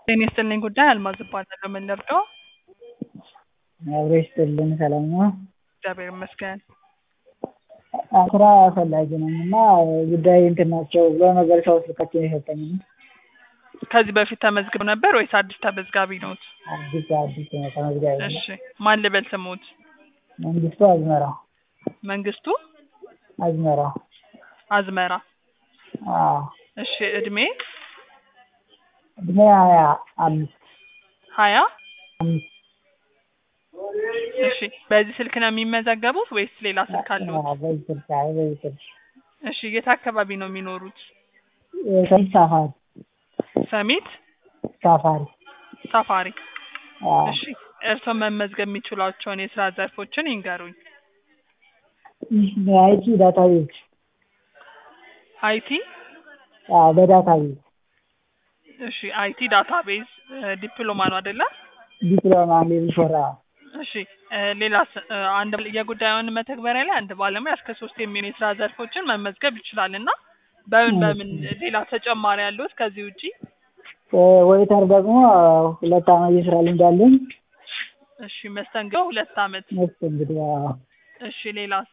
ጤና ይስጥልኝ ጉዳይ አልማዝ እባላለሁ። ምን ልርዳው? አብሮ ይስጥልን ሰላም ነው? እግዚአብሔር ይመስገን። ስራ ፈላጊ ነኝ እና ጉዳይ እንትን ናቸው ብሎ ነበር ሰው ስልካቸውን የሰጠኝ ከዚህ በፊት ተመዝግበው ነበር ወይስ አዲስ ተመዝጋቢ ነዎት? አዲስ አዲስ ነው ተመዝጋቢ ነኝ። እሺ ማን ልበል ስሞት? መንግስቱ አዝመራ መንግስቱ አዝመራ አዝመራ። አዎ እሺ እድሜ እድሜ ሀያ አምስት ሀያ አምስት እሺ በዚህ ስልክ ነው የሚመዘገቡት ወይስ ሌላ ስልክ አለዎት? አዎ፣ በዚህ ስልክ አይ በዚህ ስልክ እሺ የት አካባቢ ነው የሚኖሩት? ሰሚት ሳፋሪ ሰሚት ሳፋሪ ሳፋሪ። አዎ እሺ እርስዎ መመዝገብ የሚችሏቸውን የስራ ዘርፎችን ይንገሩኝ። አይቲ ዳታቤዝ አይቲ አዎ በዳታቤዝ እሺ አይቲ ዳታቤዝ ዲፕሎማ ነው አይደለ? ዲፕሎማ ሌቭል ፎር አዎ እሺ እ ሌላስ እ አንድ የጉዳዩን መተግበሪያ ላይ አንድ ባለሙያ እስከ ሶስት የሚሆኑ የስራ ዘርፎችን መመዝገብ ይችላል እና በምን በምን ሌላ ተጨማሪ ያለዎት ከዚህ ውጪ? ወይተር ደግሞ ሁለት አመት የስራ ልምድ አለኝ። እሺ መስተንግዶ ሁለት አመት። መስተንግዶ አዎ። እሺ ሌላስ?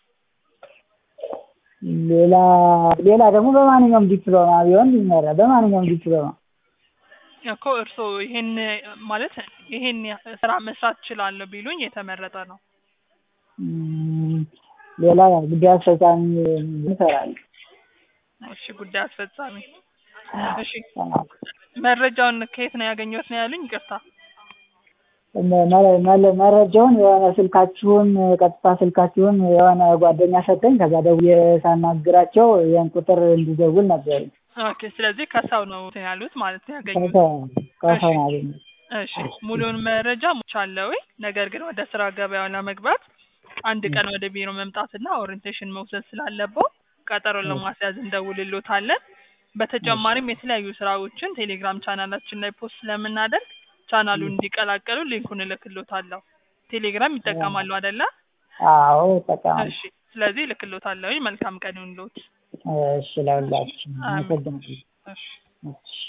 ሌላ ሌላ ደግሞ በማንኛውም ዲፕሎማ ቢሆን ይመራል። በማንኛውም ዲፕሎማ እኮ እርስዎ ይሄን ማለት ይሄን ስራ መስራት እችላለሁ ቢሉኝ የተመረጠ ነው። እም፣ ሌላ ጉዳይ አስፈጻሚ እንሰራለን። እሺ ጉዳይ አስፈጻሚ። እሺ አዎ። መረጃውን ከየት ነው ያገኘሁት ነው ያሉኝ? ይቅርታ። መ- መ- መ- መረጃውን የሆነ ስልካችሁን ቀጥታ ስልካችሁን የሆነ ጓደኛ ሰጠኝ። ከዛ ደውዬ ሳናግራቸው ይህን ቁጥር እንዲደውል ነገር ኦኬ ስለዚህ ከሰው ነው እንትን ያሉት ማለት ነው ያገኙት። ከሰው ከሰው ነው ያገኘሁት። እሺ ሙሉውን መረጃ ሞልቻለሁ። ነገር ግን ወደ ስራ ገበያው ለመግባት አንድ ቀን ወደ ቢሮ መምጣትና ኦሪንቴሽን መውሰድ ስላለበው ቀጠሮ ለማስያዝ እንደውልሎታለን። በተጨማሪም የተለያዩ ስራዎችን ቴሌግራም ቻናላችን ላይ ፖስት ስለምናደርግ ቻናሉን እንዲቀላቀሉ ሊንኩን እልክሎታለሁ። ቴሌግራም ይጠቀማሉ አይደለ? አዎ እጠቀማለሁ። እሺ ስለዚህ እልክሎታለሁ። መልካም ቀን ይሁንልዎት። እሺ ለሁላችን አመሰግናለሁ። እሺ እሺ